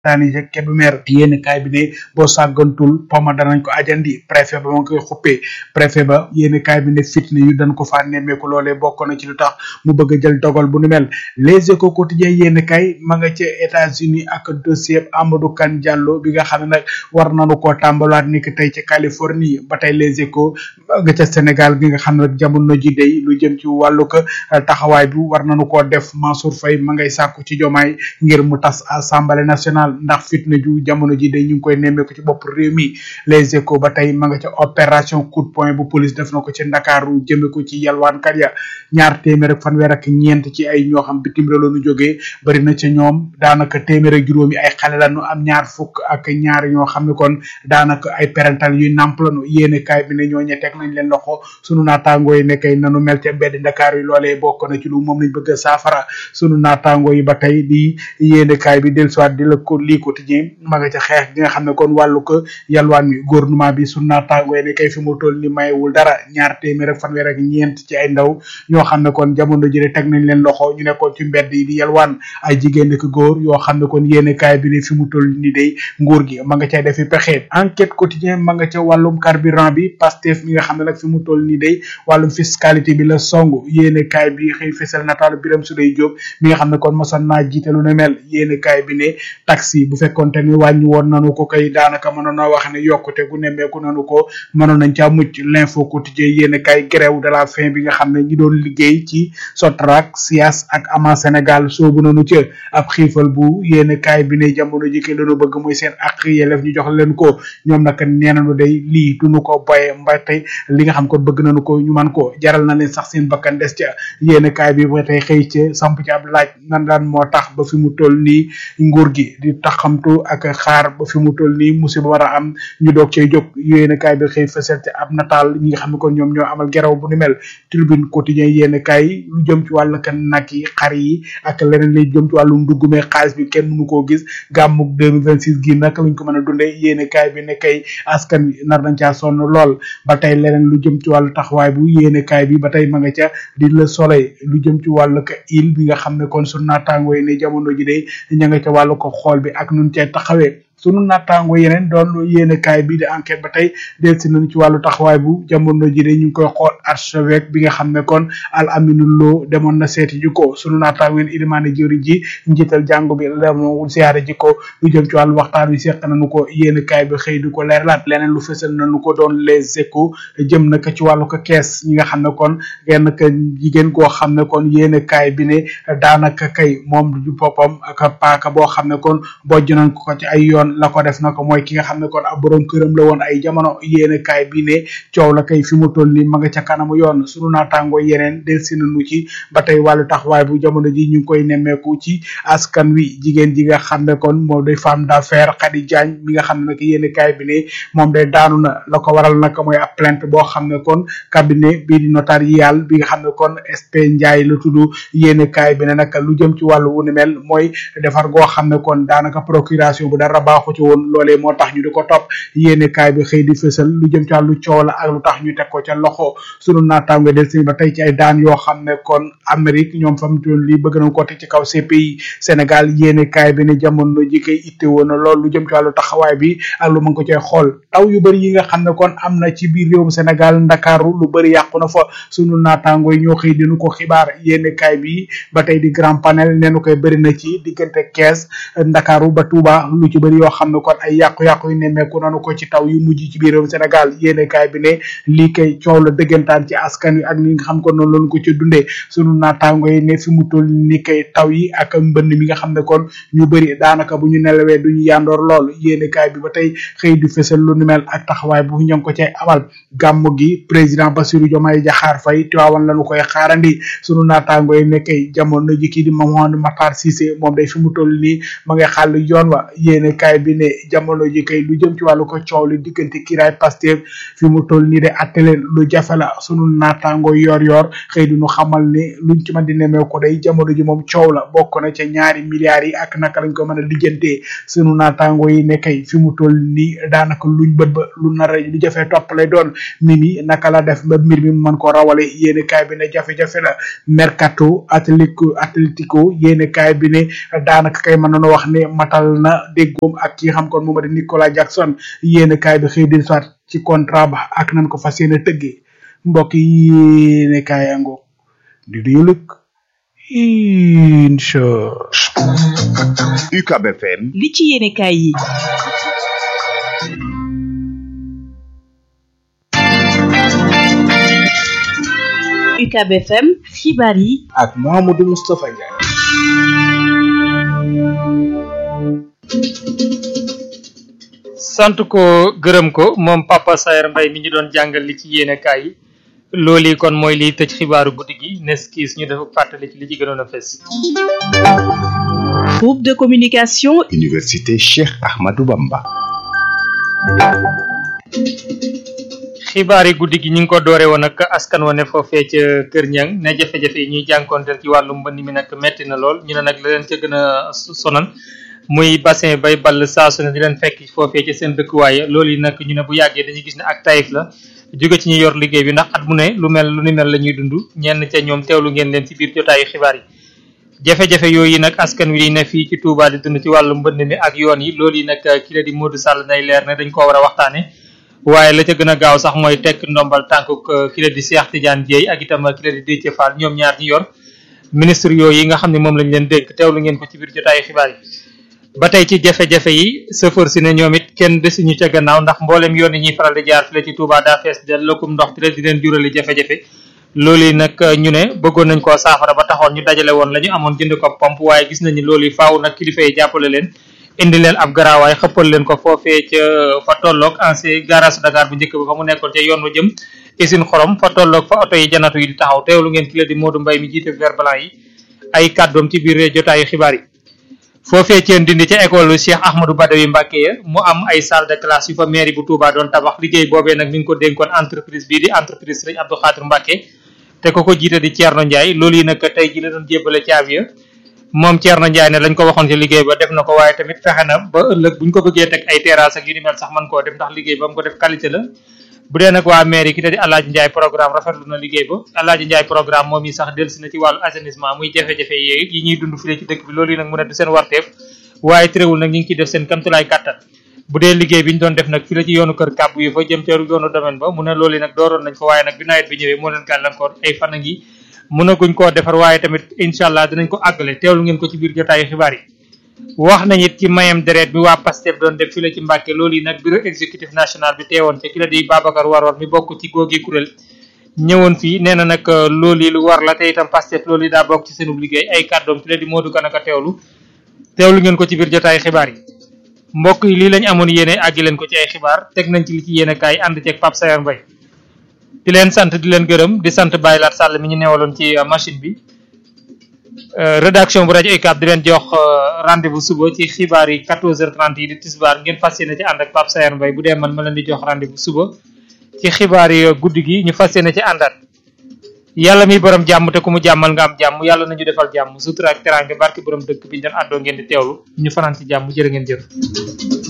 daani ca Kébémer yéen kaay bi ne boo sàggantul poma danañ ko ajandi préfet ba ma ngi koy xuppee préfet ba yéen kaay bi ne fitna yu dañ ko faa nemmeeku loolee bokk na ci lu tax mu bëgg a jël dogal bu nu mel les échos quotidien yéen kaay ma nga ca États-Unis ak dossier Amadou Kane Diallo bi nga xam ne nag war nañu koo tàmbalaat ni ki tey ci Californie ba tey les échos ma nga ca Sénégal gi nga xam ne nag jamono ji day lu jëm ci wàllu ko taxawaay bi war nañu koo def Mansour Faye ma ngay sàkku ci jomaay ngir mu tas assemblée nationale ndax fitna ju jamono ji day ñu ngi koy nemmeeku ci bopp réew mi les échos ba tey ma nga ca opération coup de poing bu police def na ko ci ndakaaru jëme ko ci yalwaankat ya ñaar téeméer ak fanweer ak ñeent ci ay ñoo xam bitim réew la ñu jógee bari na ca ñoom daanaka téeméer ak juróomi ay xale la ñu am ñaar fukk ak ñaar ñoo xam ne kon daanaka ay parental yuy nàmp lañu yéene kaay bi ne ñooñe teg nañ leen loxo sunu naataangoo yi nekkay nanu mel ca mbedd ndakaar yi loolee bokk na ci lu moom lañ bëgg a saafara sunu naataangoo yi ba tey di yéene kaay bi del soit di la ko lii quotidien ma nga ca xeex gi nga xam ne kon wàllu ko yalwaan mi gouvernement bi sunu naataangoo yi ne kay fi mu toll ni mayewul dara ñaar téeméer ak fanweer ak ñeent ci ay ndaw ñoo xam ne kon jamono ji teg nañ leen loxo ñu nekkoon ci mbedd yi di yalwaan ay jigéen ak góor yoo xam ne kon yéene kaay bi ne fi mu toll ni day nguur gi ma nga cay defi pexe enquête quotidien ma nga ca wàllum carburant bi Pastef mi nga xam ne nag fi mu toll ni day wàllum fiscalité bi la song yéene kaay bi xëy fesal nataalu Birame Souleye Diop mi nga xam ne kon mosoon naa jiite lu ne mel yéene kaay bi ne taxi bu fekkonte ni wàññi woon nanu ko kay daanaka mënoon na wax ne yokkute gu nemmeeku nanu ko mënoon nañ caa mucc l'info quotidien yéene kaay grève de la faim bi nga xam ne ñi doon liggéey ci Sotrac SIAS ak ama Sénégal soobu nanu ca ab xiifal bu yéene kaay bi ne jamono ji ke lañu bëgg muy seen ak yelef ñu jox leen ko ñoom nag nee nañu day lii duñu ko boye mba tey li nga xam ko bëgg nañu ko ñu man ko jaral na leen sax seen bakkan des ca yéene kaay bi ba tey xëy ca samp ci ab laaj nan daan moo tax ba fi mu toll nii nguur gi di taxamtu ak xaar ba fi mu toll nii musiba war a am ñu doog cay jóg yéene kaay bi xëy fësal ci ab nataal ñi nga xam ne kon ñoom ñoo amal geraw bu ni mel tribune quotidien yéene kaay lu jëm ci wàllu kan nag yi xar yi ak leneen li jëm ci wàllu nduggume xaalis bi kenn mënu koo gis gàmmuk 2026 gi naka lañ ko mën a dundee yéene kaay bi ne kay askan wi nar nañ caa sonn lool ba tey leneen lu jëm ci wàllu taxawaay bu yéene kaay bi ba tey ma nga ca di le soleil lu jëm ci wàllu ka il bi nga xam ne kon su naataangoo yi ne jamono ji de ña nga ca wàllu ko xool bi ak nun cee taxawee sunu nattaango yeneen doon yéene kaay bi di enquête ba tey delsi nañu ci wàllu taxawaay bu jamono ji de ñu ngi koy xool archevêque bi nga xam ne kon al aminu loo demoon na seeti ji ko sunu nattaango yéen ilimaane jëwriñ ji njiital jàngu bi demoon siyaare ji ko lu jëm ci wàllu waxtaan wi seq nañu ko yéene kaay bi xëy di ko leerlaat leneen lu fësal nañu ko doon les échos jëm na ko ci wàllu ko kees ñi nga xam ne kon genn ka jigéen koo xam ne kon yéene kaay bi ne daanaka kay moom du boppam ak paaka boo xam ne kon bojj nañ ko ci ay yoon la ko def na ko mooy ki nga xam ne kon ab borom këram la woon ay jamono yéene kaay bi ne coow la kay fi mu toll ni ma nga ca kanamu yoon sunu naataango yeneen del si nañu ci ba tey wàllu taxawaay bu jamono ji ñu ngi koy nemmeeku ci askan wi jigéen ji nga xam ne kon moom day femme d'affaires Khady Diagne mi nga xam ne nag yéene kaay bi ne moom day daanu na la ko waral nag mooy ab plainte boo xam ne kon cabinet bii di notarial bi nga xam ne kon SP Ndiaye la tudd yéene kaay bi ne nag lu jëm ci wàllu wu ni mel mooy defar goo xam ne kon daanaka procuration bu dara baaxu ci woon loolee moo tax ñu di ko topp yéene kaay bi xëy di fësal lu jëm ci wàllu coow la ak lu tax ñu teg ko ca loxo sunu naataango del si ba tey ci ay daan yoo xam ne kon Amérique ñoom fam toon lii bëgg nañ ko teg ci kaw CPI Sénégal yéene kaay bi ne jamono ji koy itte woon na lool lu jëm ci wàllu taxawaay bi ak lu mën ko cay xool taw yu bëri yi nga xam ne kon am na ci biir réewum Sénégal Ndakaaru lu bëri yàqu na fa sunu naataango yi ñoo xëy dinu ko xibaar yéene kaay bi ba tey di grand panel neenu koy bëri na ci diggante Kees Ndakaaru ba Touba lu ci bëri yoo xam ne kon ay yàqu-yàqu yu nemmeeku nanu ko ci taw yu mujj ci biir réewum Sénégal yéene kaay bi ne lii kay coow la dëggantaan ci askan wi ak ni nga xam ko noonu lañu ko ci dundee sunu naataango yi ne fi mu toll ni kay taw yi ak mbënn mi nga xam ne kon ñu bëri daanaka bu ñu nelawee duñu yandoor lool yéene kaay bi ba tey xëy di fësal lu ni mel ak taxawaay bu ñu ngi ko cay amal gàmmu gi président Bassirou Diomaye Diakhar Faye Tiwaawan lañu koy xaarandi sunu naataango yi ne kay jamono ji kii di Mamadou Matar Cissé moom day fi mu toll nii ma ngay xàll yoon wa yéene kaay bi ne jamono ji kay lu jëm ci wàllu ko coow li diggante kiraay Pastef fi mu toll nii de atte leen lu jafe la sunu naataango yor yor xëy du ñu xamal ne luñ ci mën di nemee ko day jamono ji moom coow la bokk na ca ñaari milliards yi ak naka lañ ko mën a lijjantee sunu naataango yi ne kay fi mu toll nii daanaka luñ bët ba lu nar a lu jafee topp lay doon mimi naka la def ba mbir mi mën ko rawale yéene kaay bi ne jafe-jafe la mercato atlético atlético yéene kaay bi ne daanaka kay mën nañu wax ne matal na déggoom ak ki xam kon moom di Nicolas Jackson yéene kaay bi xëy di soit ci contrat ba ak nan ko fas yéene tëggee mbokk yi yéene kaay ango di du yëlëg incha UCAB FM li ci yéene kaay yi UCAB FM xibaar yi ak Mouhamadou Moustapha Ndiaye sant ko gërëm ko moom Papa Saer Mbaye mi ñu doon jàngal li ci yéene kaay yi loolu kon mooy liy tëj xibaaru guddi gi nes kiis ñu def fàttali ci li ci gënoon a fes groupe de communication Université Cheikh Ahmadou Bamba xibaar yi guddi gi ñu ngi ko doore woon ak askan wa ne foofee ca Kër Ñang ne jafe-jafe yi ñuy jànkoonteel ci wàllu mbënd mi nag metti na lool ñu ne nag la leen ca gën a sonal muy bassin bay ball saa su ne di leen fekk foofee ci seen dëkkuwaay loolu yi nag ñu ne bu yàggee dañuy gis ne ak tayif la jóge ci ñu yor liggéey bi ndax at mu ne lu mel lu ni mel la ñuy dund ñenn ca ñoom teewlu ngeen leen ci biir jotaayu xibaar yi jafe-jafe yooyu nag askan wi ne fii ci Touba di dund ci wàllu mbënd mi ak yoon yi loolu yi nag ki la di Modou Sall nay leer ne dañ ko war a waxtaane waaye la ca gën a gaaw sax mooy tekk ndombal tànk ki la di Cheikh Tidiane Dieye ak itam ki la di Déthié Fall ñoom ñaar ñi yor ministre yooyu yi nga xam ne moom lañ leen dénk teewlu ngeen ko ci biir jotaayu xibaar yi ba tey ci jafe-jafe yi chauffeur si ne ñoom it kenn desuñu ca gannaaw ndax mboolem yoon yi ñuy faral di jaar file ci Touba daa fees del lëkkum ndox ti di leen jurali jafe-jafe loolu yi nag ñu ne bëggoon nañ koo saafara ba taxoon ñu dajale woon la ñu amoon jënd ko pompe waaye gis nañu loolu yi faaw nag kilifa yi jàppale leen indi leen ab garaawaay xëppal leen ko foofee ca fa tolloog ancien garage Dakar bu njëkk ba fa mu nekkoon ca yoon wa jëm usine xorom fa tolloog fa oto yi janatu yi di taxaw teewlu ngeen ki la di Modou Mbaye mi jiite vert blanc yi ay kàddoom ci biir jotaayu xibaar yi foofee ceen dindi ca école Cheikh Ahmadou Badawi Mbacke ya mu am ay salle de classe yu fa mairie bu Touba doon tabax liggéey boobee nag mi ngi ko dénkoon entreprise bii di entreprise Serigne Abdou Khadir Mbacke te ko ko jiite di Thierno Ndiaye loolu yi nag tey ji la doon jébbale caabi ya moom Thierno Ndiaye ne lañ ko waxoon ci liggéey ba def na ko waaye tamit fexe na ba ëllëg buñ ko bëggee teg ay terrasse ak yu ni mel sax mën koo def ndax liggéey ba mu ko def qualité la bu dee nag waa mairie ki te di Alaaji Ndiaye programme rafetlu na liggéey ba Alaaji Ndiaye programme moom yi sax delsi na ci wàllu assainissement muy jafe-jafe yi yi ñuy dund fii ci dëkk bi loolu yi nag mu ne du seen warteef waaye terewul nag ñu ngi ciy def seen kamtulaay kàttan bu dee liggéey bi ñu doon def nag fi la ci yoonu kër kàbb yi fa jëm ca yoonu domaine ba mu ne loolu yi nag dooroon nañ ko waaye nag bi nawet bi ñëwee moo leen gàllankoor ay fan a ngi mënaguñ koo defar waaye tamit incha allah dinañ ko àggale teewlu ngeen ko ci biir jotaayu xibaar yi wax nañ it ci mayam deret bi waa Pastef doon def fi la ci Mbàkke loolu yi nag bureau exécutif national bi teewoon ca ki la di Babacar Waror mi bokk ci googi kuréel ñëwoon fii nee na nag loolu yi lu war la te itam Pastef loolu yi daa bokk ci seenub liggéey ay kàddoom ki la di Modou Kanaka teewlu teewlu ngeen ko ci biir jotaayu xibaar yi mbokk yi lii lañ amoon yéene àggi leen ko ci ay xibaar teg nañ ci li ci yéene kaay ànd ceeg Pape Sayar Mbaye di leen sant di leen gërëm di sant Baye Lat Sall mi ñu newaloon ci machine bi rédaction bu rajo UCAB di leen jox rendez-vous suba ci xibaar yi 14h30 yi di tisbaar ngeen fas yéene ci ànd ak Pape Sayar Mbaye bu dee man ma leen di jox rendez-vous suba ci xibaar yi guddi gi ñu fas yéene ci àndaat yàlla mi borom jàmm te ku mu jàmmal nga am jàmm yàlla nañu defal jàmm sutura ak teraange barki borom dëkk bi ñu doon àddoo ngeen di teewlu ñu fanaan ci jàmm jërë ngeen jëf